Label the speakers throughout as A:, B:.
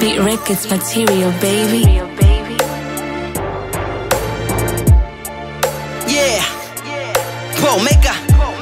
A: Beat Records material, baby.
B: Yeah. Bro, maker.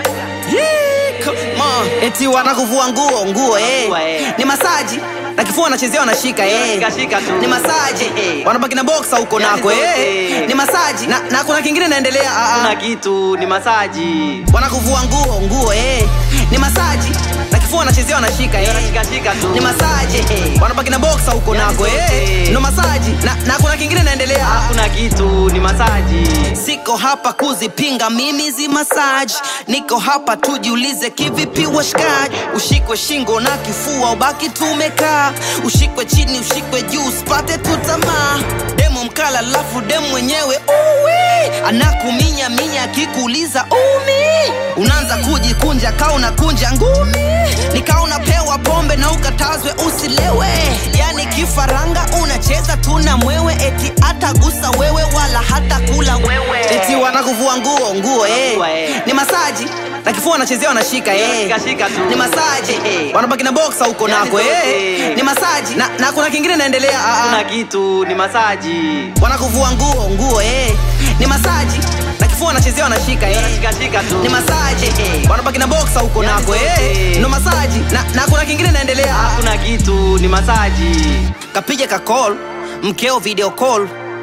B: Yeah, come on. Eti wanakuvua nguo nguo eh.
C: Nguo, eh.
B: Ni masaji na kifua wanachezea wanashika eh.
C: Shika, shika tu.
B: Ni masaji
C: Eh.
B: wanabaki na boxa huko
C: Yani
B: nako eh.
C: zote.
B: Ni masaji na, na kuna kingine naendelea ah,
C: kuna
B: ah.
C: kitu ni masaji
B: Wanakuvua nguo nguo eh. Ni masaji na kifua wanachezea wanashika eh.
C: shikashika tu
B: Ni masaji
C: Eh.
B: wanabaki na boxa huko
C: Yani
B: nako eh.
C: zote.
B: Ndo masaji na, na kuna kingine naendelea ah.
C: kuna kitu ni masaji
B: Siko hapa kuzipinga mimi zi massage, niko hapa tujiulize kivipi washikaji. Ushikwe shingo na kifua ubaki tumekaa, ushikwe chini ushikwe juu usipate tu tamaa. Demo mkala lafu demo mwenyewe uwi anakuminya minya akikuuliza umi, unaanza kujikunja kaa unakunja ngumi, nikaa unapewa pombe na ukatazwe usilewe, yani kifaranga unacheza tu na mwewe, eti atagusa wewe wala hata kula wewe, eti wanakuvua nguo nguo eh.
C: Nguo, eh.
B: Ni masaji na kifua wanachezea wanashika eh.
C: Shikashika tu.
B: Ni masaji
C: Eh.
B: wanabaki na boxa huko
C: Yani
B: nako eh.
C: zote.
B: Ni masaji na, na kuna kingine naendelea ah, ah.
C: kuna kitu ni masaji
B: wanakuvua nguo nguo eh. Ni masaji na kifua wanachezea wanashika eh.
C: shikashika tu
B: Ni masaji
C: Eh.
B: wanabaki na boxa huko
C: Yani
B: nako eh.
C: zote.
B: Ndo masaji na, na kuna kingine naendelea ah, ah.
C: kuna kitu ni masaji
B: kapija ka call mkeo video call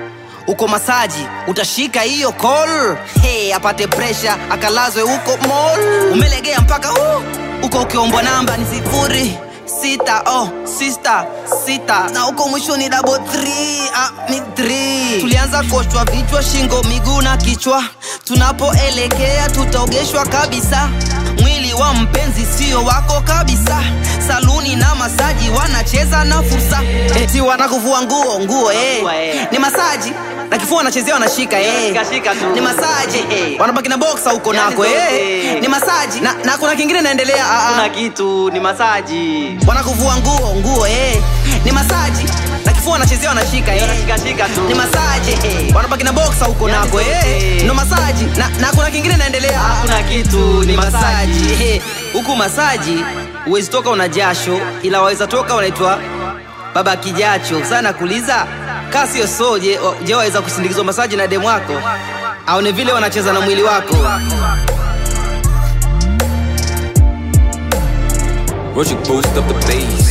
B: uko masaji utashika hiyo call hey, apate presha akalazwe huko mall umelegea mpaka uh, uko ukiombwa namba ni sifuri sita oh, sista sita na huko mwisho ni double three, ah, ni three. tulianza koshwa vichwa shingo miguu na kichwa tunapoelekea tutaogeshwa kabisa mwili wa mpenzi sio wako kabisa saluni na masaji wanacheza na fursa eti wanakuvua nguo nguo eh.
C: Nguo, eh.
B: ni masaji na kifua wanachezea wanashika eh.
C: Shikashika tu.
B: ni masaji
C: Eh.
B: wanabaki na boxa huko
C: Yani
B: nako eh.
C: zote.
B: ni masaji na, na kuna kingine naendelea ah, ah.
C: kuna kitu ni masaji
B: wanakuvua nguo nguo eh. ni masaji na kifua wanachezea wanashika eh.
C: shikashika tu
B: ni masaji wanabaki na boxa huko
C: Yani
B: nako eh.
C: zote.
B: ndo masaji na, na kuna kingine naendelea ah, ah.
C: kuna kitu ni
B: ni masaji
C: masaji
B: Eh, huku masaji huwezi toka una jasho ila waweza toka unaitwa baba kijacho sana kuuliza kaa sio so je, wa- je waweza kusindikizwa masaji na demu wako aone vile wanacheza na mwili wako
D: Roger boost up the bass.